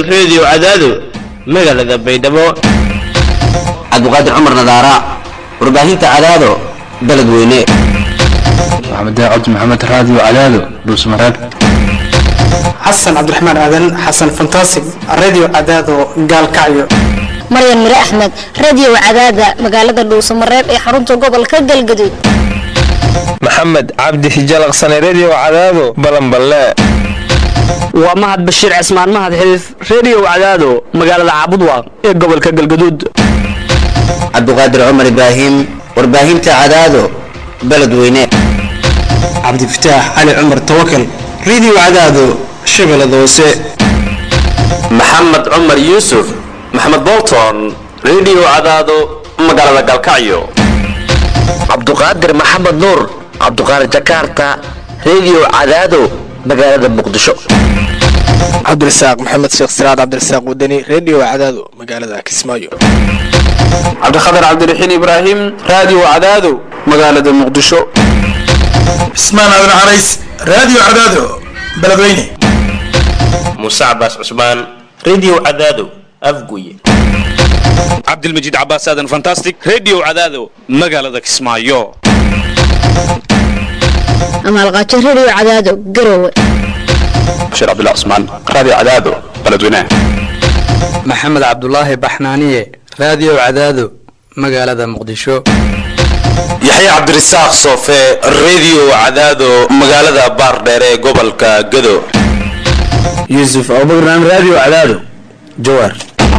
reediyo cadaado magaalada baydhabo cabdiqaadir cumar nadaara warbaahinta cadaado beledweyne maxamed cabdi maxamed raadiyo cadaado dhuusmareeb xasan cabdiraxmaan aadan xasan fantasig radio cadaado gaalkacyo maryan mire axmed radio cadaada magaalada dhuusamareeb ee xarunta gobolka galgaduud maxamed cabdi hijalaqsane redio cadaado balanballe waa mahad bashiir cismaan mahad xiliif redio cadaado magaalada caabudwaaq ee gobolka galgaduud cabdiqaadir cumar ibraahim warbaahinta cadaado beledweyne cabdifataax cali cumar tawakal radio cadaado shabeellada hoose maxamed cumar yuusuf maxamed bolton redio cadaado magaalada galkacyo cabduqaadir maxamed nuur cabduqaadir jakarta redio cadaado magaalada muqdisho cabdirasaaq maxamed sheekh siraad cabdirasaaq wadani redio cadaado magaalada kismaayo cabdikhatar cabdiraxiin ibraahim radio cadaado magaalada muqdisho cismaan aadan carays radio cadaado beledweyne muuse cabaas cusmaan redio cadaado afguye cabdilmajiid cabaas aadan fantastic redio cadaado magaalada kismaayo amaalqaajo redio cadaado garowe bashiir cabdullah cusmaan radio cadaado beledweyne maxamed cabdulaahi baxnaaniye radio cadaado magaalada muqdisho yaxye cabdirasaaq soofe redio cadaado magaalada baardheer ee gobolka gado yuusuf abubakran radio cadaado jawaar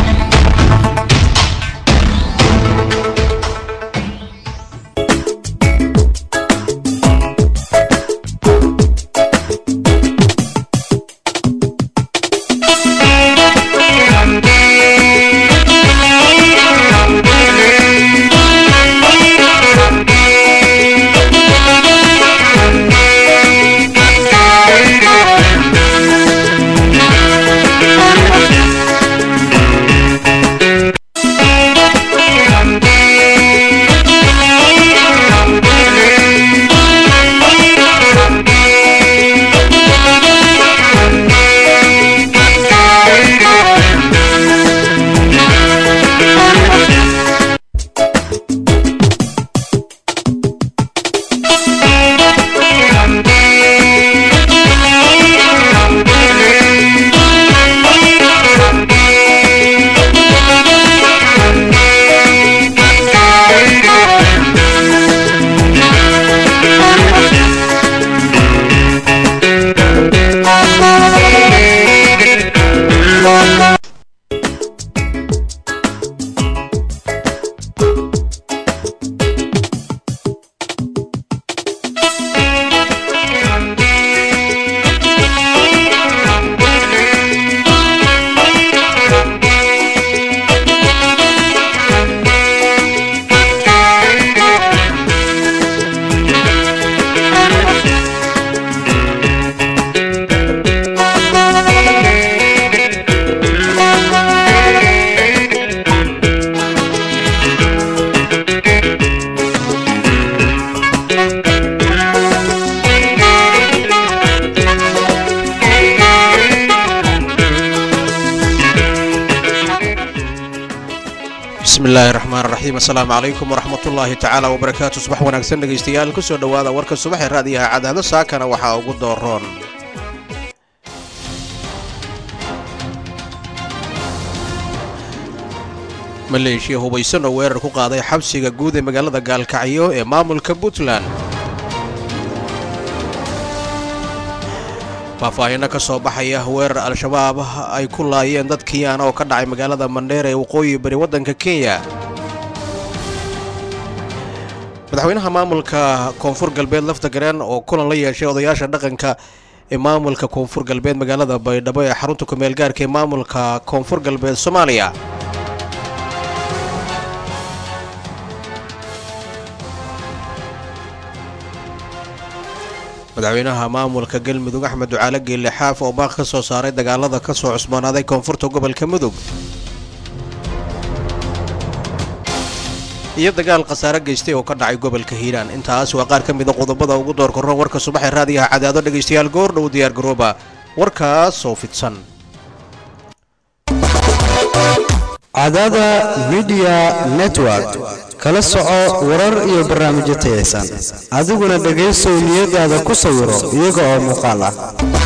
bismillahi raxmaan raxiim assalaamu calaykum waraxmat ullaahi tacaala wabarakaatu subax wanaagsan dhegaystayaal kusoo dhowaada warka subaxee raadiyaha cadaado saakana waxaa ugu dooroon maleeshiya hubaysan oo weerar ku qaaday xabsiga guud ee magaalada gaalkacyo ee maamulka puntland faahfaahinno ka soo baxaya weerar al-shabaab ay ku laayeen dad kiyaana oo ka dhacay magaalada mandheer ee waqooyi bari waddanka kenya madaxweynaha maamulka koonfur galbeed lafta gareen oo kulan la yeeshay odayaasha dhaqanka ee maamulka koonfur galbeed magaalada baydhabo ee xarunta kumeel gaarka ee maamulka koonfur galbeed soomaaliya madaxweynaha maamulka galmudug axmed ducaale geelle xaaf oo baaq ka soo saaray dagaalada ka soo cusboonaaday koonfurta gobolka mudug iyo dagaal khasaare geystay oo ka dhacay gobolka hiiraan intaas waa qaar ka mida qodobada ugu door korran warka subaxee raadiyaha cadaado dhegaystayaal goor dhow diyaar garooba warkaas oo fidsan cadaada midiya network kala soco warar iyo barnaamijyo tayaysan adiguna dhegaysow niyadaada ku sawiro iyaga oo muuqaal ah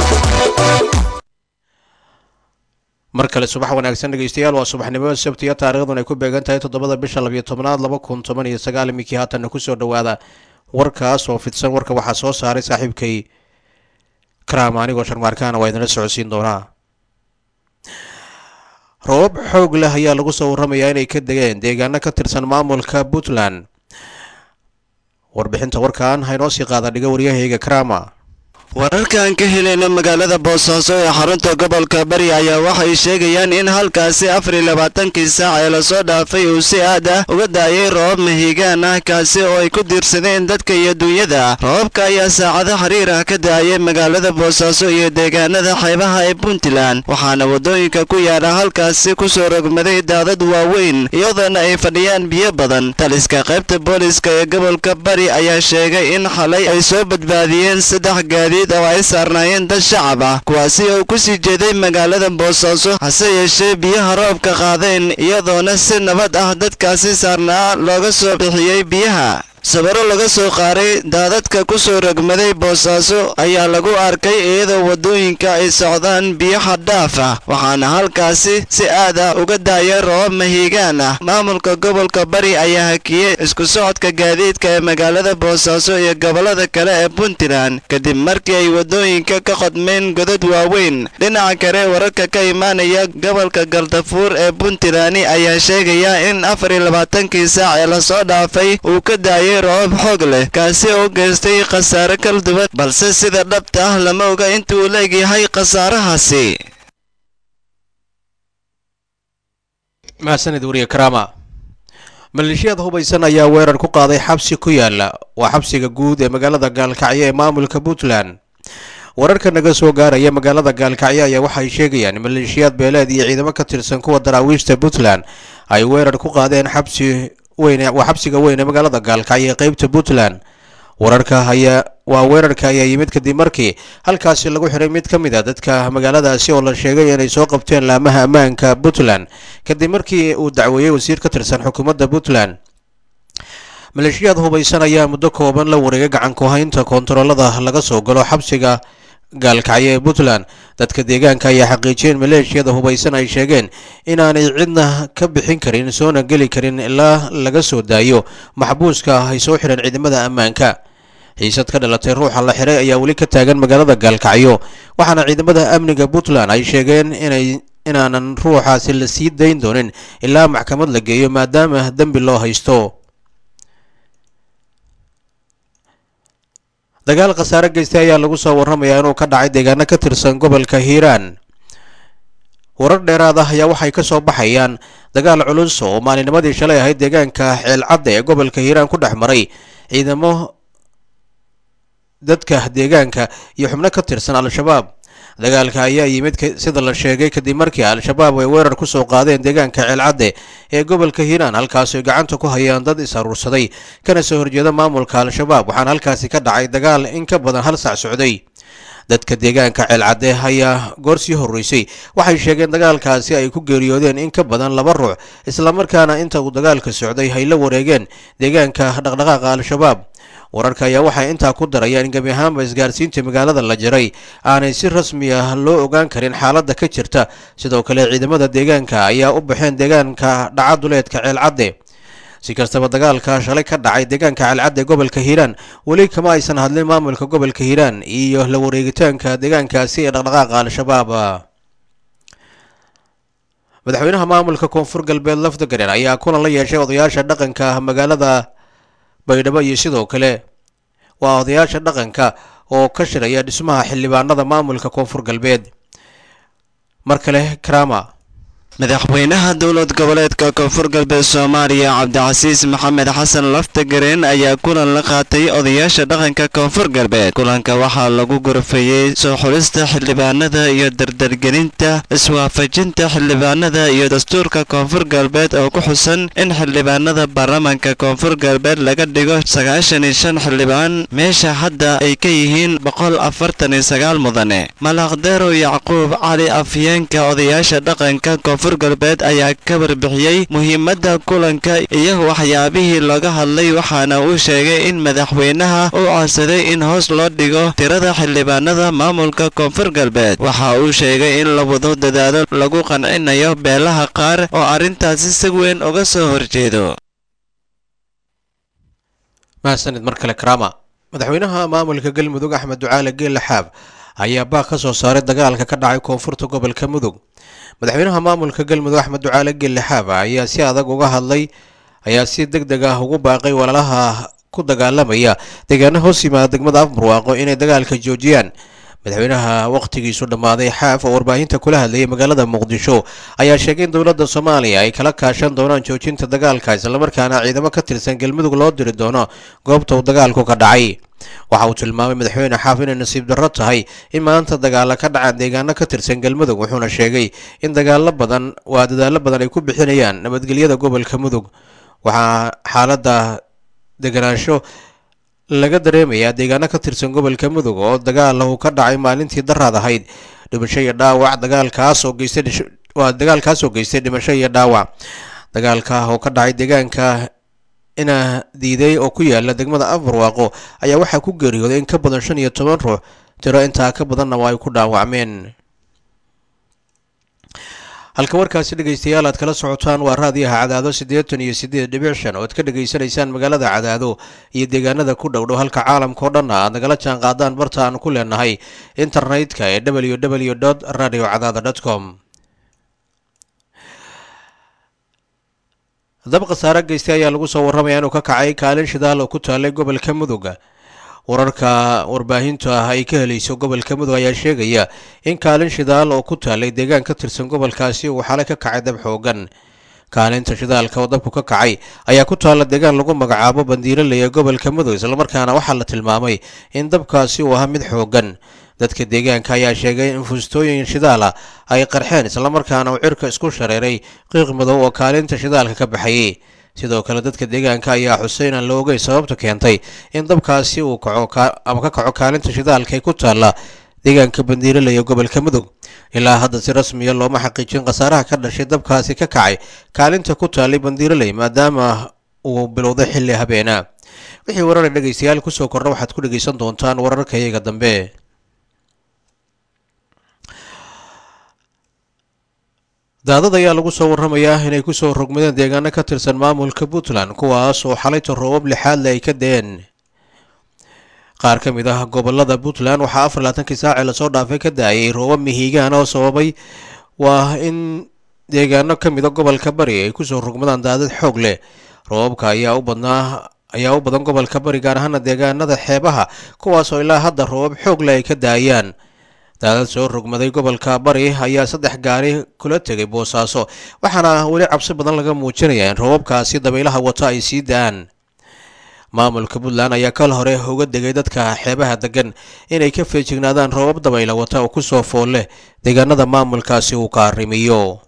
mar kale subax wanaagsan dhegeystayaal waa subaxnimo sabtiya taariikhdun ay ku beegan tahay toddobada bisha labiyo tobnaad laba kun toban iyo sagaal iminkii haatanna kusoo dhowaada warkaas oo fidsan warka waxaa soo saaray saaxiibkay karaama anigoo sharmaarkaana waa idinla socodsiin doonaa roobab xoog leh ayaa lagu soo warramayaa inay ka degeen deegaano ka tirsan maamulka puntland warbixinta warkan haynoo sii qaada dhiga waryahayga karaama wararkaan ka helayna magaalada boosaaso ee xarunta gobolka bari ayaa waxay sheegayaan in halkaasi afar iyo labaatankii saac ee lasoo dhaafay uu si aad ah uga daayay roobab mahiigaan ah kaasi oo ay ku diirsadeen dadka iyo dunyada roobabka ayaa saacado xiriir ah ka daayay magaalada boosaaso iyo deegaanada xeebaha ee puntland waxaana waddooyinka ku yaala halkaasi kusoo rogmaday daadad waaweyn iyadoona ay fadhiyaan biyo badan taliska qaybta booliska ee gobolka bari ayaa sheegay in xalay ay soo badbaadiyeen saddex gaadiid oo ay saarnaayeen dad shacab ah kuwaasi oo ku sii jeeday magaalada boosaaso hase yeeshee biyaha roobka qaadeen iyadoona si nabad ah dadkaasi saarnaa looga soo bixiyey biyaha sawiro laga soo qaaray daadadka ku soo rogmaday boosaaso ayaa lagu arkay iyadoo waddooyinka ay socdaan biyo xaddhaaf ah waxaana halkaasi si aad ah uga daaya roobab mahiigaan ah maamulka gobolka bari ayaa hakiyey isku socodka gaadiidka ee magaalada boosaaso iyo gobollada kale ee puntland kadib markii ay waddooyinka ka qodmeen godad waaweyn dhinaca kale wararka ka imaanaya gobolka galdafuur ee puntland ayaa sheegaya in afar iyo labaatankii saac ee lasoo dhaafay uu ka daayay roobab xoog leh kaasi oo geystay khasaare kala duwan balse sida dhabta ah lama oga inta uu leegyahay khasaarahaasi mahadsanid wariye karaama maleeshiyaad hubaysan ayaa weerar ku qaaday xabsi ku yaala waa xabsiga guud ee magaalada gaalkacyo ee maamulka puntland wararka naga soo gaaraya magaalada gaalkacyo ayaa waxay sheegayaan maleeshiyaad beeleed iyo ciidamo ka tirsan kuwa daraawiishta puntland ay weerar ku qaadeen xabsi weyn waa xabsiga weyn ee magaalada gaalkacyo ee qeybta puntland wararka ayaa waa weerarka ayaa yimid kadib markii halkaasi lagu xiray mid ka mid a dadka magaaladaasi oo la sheegay inay soo qabteen laamaha ammaanka puntland kadib markii uu dacweeyey wasiir ka tirsan xukuumadda puntland maleeshiyaad hubaysan ayaa muddo kooban la wareegay gacan ku-haynta koontaroolada laga soo galo xabsiga gaalkacyo ee puntland dadka deegaanka ayaa xaqiijiyeen maleeshiyada hubaysan ay sheegeen inaanay cidna ka bixin karin soona geli karin ilaa laga soo daayo maxbuuska ay soo xidheen ciidamada ammaanka xiisad ka dhalatay ruuxa la xiray ayaa weli ka taagan magaalada gaalkacyo waxaana ciidamada amniga puntland ay sheegeen inay inaanan ruuxaasi la sii dayn doonin ilaa maxkamad la geeyo maadaama dembi loo haysto dagaal khasaare geystay ayaa lagu soo warramayaa inuu ka dhacay deegaano ka tirsan gobolka hiiraan warar dheeraad ah ayaa waxay ka soo baxayaan dagaal culus oo maalinimadii shalay ahayd deegaanka ceelcadda ee gobolka hiiraan ku dhex maray ciidamo dadka deegaanka iyo xubno ka tirsan al-shabaab dagaalka ayaa yimid sida la sheegay kadib markii al-shabaab ay weerar ku soo qaadeen deegaanka ceelcadde ee gobolka hiiraan halkaasi gacanta ku hayaan dad is aruursaday kana soo horjeeda maamulka al-shabaab waxaana halkaasi ka dhacay dagaal in ka badan hal sac socday dadka deegaanka ceelcadde ayaa goor sii horreysay waxay sheegeen dagaalkaasi ay ku geeriyoodeen in ka badan laba ruux islamarkaana inta uu dagaalka socday hay la wareegeen deegaanka dhaqdhaqaaqa al-shabaab wararka ayaa waxay intaa ku darayaan in gebi ahaanba isgaarsiinta magaalada la jiray aanay si rasmi ah loo ogaan karin xaaladda ka jirta sidoo kale ciidamada deegaanka ayaa u baxeen deegaanka dhacaduleedka ceelcadde si kastaba dagaalka shalay ka dhacay deegaanka ceelcadde gobolka hiiraan weli kama aysan hadlin maamulka gobolka hiiraan iyo la wareegitaanka deegaankaasi ee dhaqdhaqaaqa al-shabaab madaxweynaha maamulka koonfur galbeed lafdagaren ayaa kulan la yeeshay odayaasha dhaqanka magaalada baydhabo iyo sidoo kale waa odayaasha dhaqanka oo ka shiraya dhismaha xildhibaanada maamulka koonfur galbeed mar kale karama madaxweynaha dowlad goboleedka koonfur galbeed soomaaliya cabdicasiis maxamed xasan laftagareen ayaa kulan la qaatay odayaasha dhaqanka koonfur galbeed kulanka waxaa lagu gorfeeyey soo xulista xildhibaanada iyo dardargelinta iswaafajinta xildhibaanada iyo dastuurka koonfur galbeed oo ku xusan in xildhibaanada baarlamaanka koonfur galbeed laga dhigo sagaashan iyo shan xildhibaan meesha hadda ay ka yihiin boqol afartan iyo sagaal mudane malaqdeerow yacquub cali afyeenka odayaasha dhaqanka koonfur koonfur galbeed ayaa ka warbixiyey muhiimadda kulanka iyo waxyaabihii laga hadlay waxaana uu sheegay in madaxweynaha uu codsaday in hoos loo dhigo tirada xildhibaanada maamulka koonfur galbeed waxa uu sheegay in la wado dadaalo lagu qancinayo beelaha qaar oo arrintaasi si weyn uga soo horjeedo mahadsanid mar kale karaama madaxweynaha maamulka galmudug axmed ducaale geelle xaab ayaa baaq ka soo saaray dagaalka ka dhacay koonfurta gobolka mudug madaxweynaha maamulka galmudug axmed ducaale geelle xaab ayaa si adag uga hadlay ayaa si deg deg ah ugu baaqay walaalaha ku dagaalamaya deegaano hoos yimaada degmada afbarwaaqo inay dagaalka joojiyaan madaxweynaha wakhtigiisu dhammaaday xaaf oo warbaahinta kula hadlayay magaalada muqdisho ayaa sheegay in dowladda soomaaliya ay kala kaashan doonaan joojinta dagaalka islamarkaana ciidamo ka tirsan galmudug loo diri doono goobta uu dagaalku ka dhacay waxa uu tilmaamay madaxweyne xaaf inay nasiib darro tahay in maanta dagaala ka dhacaan deegaano ka tirsan galmudug wuxuuna sheegay in dagaalo badan waa dadaallo badan ay ku bixinayaan nabadgelyada gobolka mudug waxaa xaaladda deganaansho laga dareemayaa deegaano ka tirsan gobolka mudug oo dagaal uu ka dhacay maalintii daraad ahayd dhimasho iyo dhaawac dagaalkaas oo geystay waa dagaalkaas oo geystay dhimasho iyo dhaawac dagaalka oo ka dhacay deegaanka ina diiday oo ku yaala degmada afarwaaqo ayaa waxaa ku geeriyooday in ka badan shan iyo toban ruux tiro intaa ka badanna waa ay ku dhaawacmeen halka warkaasi dhegaystayaal aad kala socotaan waa raadiyaha cadaado siddeetan iyo siddeed dhibic shan oo aad ka dhegaysanaysaan magaalada cadaado iyo deegaanada ku dhow dhow halka caalamka oo dhanna aad nagala jaan qaadaan barta aan ku leenahay internetka ee w w dot radio cadaada dot com dab khasaare geystay ayaa lagu soo warramaya inuu ka kacay kaalin shidaal oo ku taalay gobolka mudug wararka warbaahintu ah ay ka helayso gobolka mudug ayaa sheegaya in kaalin shidaal oo ku taalay deegaan ka tirsan gobolkaasi uu xalay ka kacay dab xoogan kaalinta shidaalka oo dabku ka kacay ayaa ku taalla deegaan lagu magacaabo bandiiraley ee gobolka mudug islamarkaana waxaa la tilmaamay in dabkaasi uu ahaa mid xoogan dadka deegaanka ayaa sheegay in fuustooyin shidaala ay qarxeen islamarkaana uu cirka isku shareeray qiiq madow oo kaalinta shidaalka ka baxayay sidoo kale dadka deegaanka ayaa xuseyn aan la ogeyn sababta keentay in dabkaasi uu kaco ama ka kaco kaalinta shidaalka ee ku taalla deegaanka bandiiraley ee gobolka mudug ilaa hadda si rasmiya looma xaqiijin khasaaraha ka dhashay dabkaasi ka kacay kaalinta ku taallay bandiiraley maadaama uu bilowday xilli habeena wixii warara dhegaystayaal kusoo kordha waxaad ku dhegaysan doontaan wararka iyaga dambe daadad ayaa lagu soo warramayaa inay kusoo rogmadeen deegaano ka tirsan maamulka puntland kuwaas oo xalayta roobab lixaadle ay ka deen qaar ka mid ah gobolada puntland waxaa afar laatankii saacee lasoo dhaafay ka da-ayay roobab mihiigaan oo sababay waa in deegaano ka mida gobolka bari ay kusoo rogmadaan daadad xoog leh roobabka ayaa u badnaa ayaa u badan gobolka bari gaar ahaana deegaanada xeebaha kuwaas oo ilaa hadda roobab xoog leh ay ka daayaan daadad soo rogmaday gobolka bari ayaa saddex gaari kula tegay boosaaso waxaana weli cabsi badan laga muujinayaa in roobabkaasi dabaylaha wata ay sii da-aan maamulka puntland ayaa kal hore uga degay dadka xeebaha degan inay ka feejignaadaan roobab dabayla wata oo kusoo fool leh deegaanada maamulkaasi uu kaarimiyo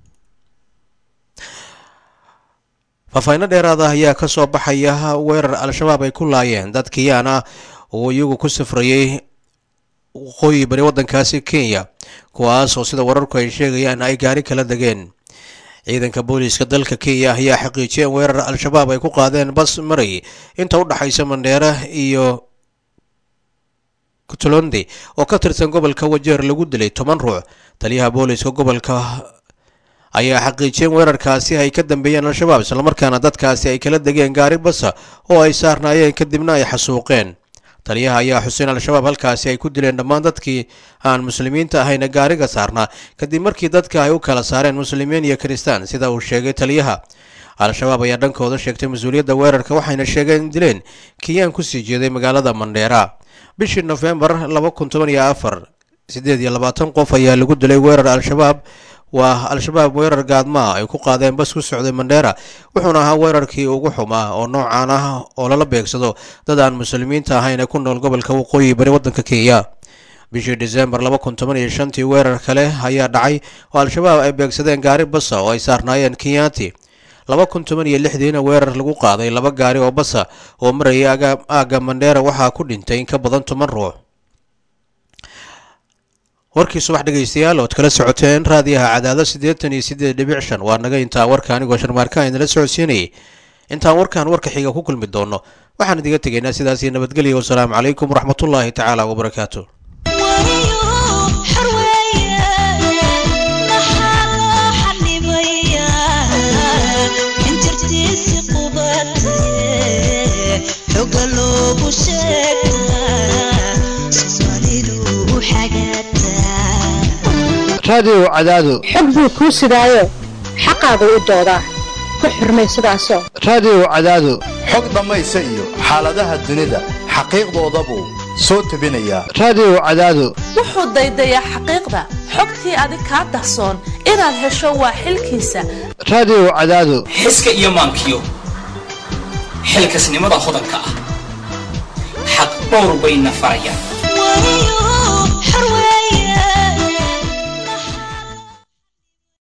faahfaahinno dheeraada ayaa ka soo baxaya weerar al-shabaab ay ku laayeen dad kiyaan ah oo iyagu ku safrayey waqooyi bari waddankaasi kenya kuwaas oo sida wararku ay sheegayaan ay gaari kala degeen ciidanka booliiska dalka kenya ayaa xaqiijiyay in weerar al-shabaab ay ku qaadeen bas maray inta u dhaxaysa mandheera iyo puntland oo ka tirsan gobolka wajeer lagu dilay toban ruux taliyaha booliiska gobolka ayaa xaqiijiyeen weerarkaasi ay ka dambeeyeen al-shabaab islamarkaana dadkaasi ay kala degeen gaari basa oo ay saarnaayeen kadibna ay xasuuqeen taliyaha ayaa xuseen al-shabaab halkaasi ay ku dileen dhammaan dadkii aan muslimiinta ahayna gaariga saarnaa kadib markii dadka ay u kala saareen muslimiin iyo kiristaan sida uu sheegay taliyaha al-shabaab ayaa dhankooda sheegtay mas-uuliyadda weerarka waxayna sheegeen in dileen kiyaan kusii jeeday magaalada mandheera bishii nofembar laba kun toban iyo afar siddeed iyo labaatan qof ayaa lagu dilay weerar al-shabaab waa al-shabaab weerar gaadmaa ay ku qaadeen bas ku socday mandheera wuxuuna ahaa weerarkii ugu xumaa oo noocaan ah oo lala beegsado dad aan muslimiinta ahayn ee ku nool gobolka waqooyi bari waddanka kenya bishii disembar laba kun toban iyo shantii weerar kale ayaa dhacay oo al-shabaab ay beegsadeen gaari basa oo ay saarnaayeen kenyaati laba kun toban iyo lixdiina weerar lagu qaaday laba gaari oo basa oo marayay aagga mandheera waxaa ku dhintay in ka badan toban ruux warkii subax dhegaystayaal ood kala socoteen raadiyaha cadaado siddeetan iyo siddeed dhibic shan waa naga intaa warka anigoo sharmaarkaan idinla socodsiinayay intaan warkan warka xiga ku kulmi doono waxaan idiga tegaynaa sidaas iyo nabadgelya wasalaamu calaykum waraxmatullaahi tacaala wabarakaatu raadiyow cadaado xog buu kuu sidaayo xaqaagu u doodaa ku xurmay sidaasoo raadiyow cadaado xog dhammaysa iyo xaaladaha dunida xaqiiqdoodabuu soo tebinayaa raadiyow cadaado wuxuu daydayaa xaqiiqda xogtii adig kaa dahsoon inaad hesho waa xilkiisa raadiyow cadaado xiska iyo maankiyo xilkasnimada hodanka ah xaq dhowr bayna farayaan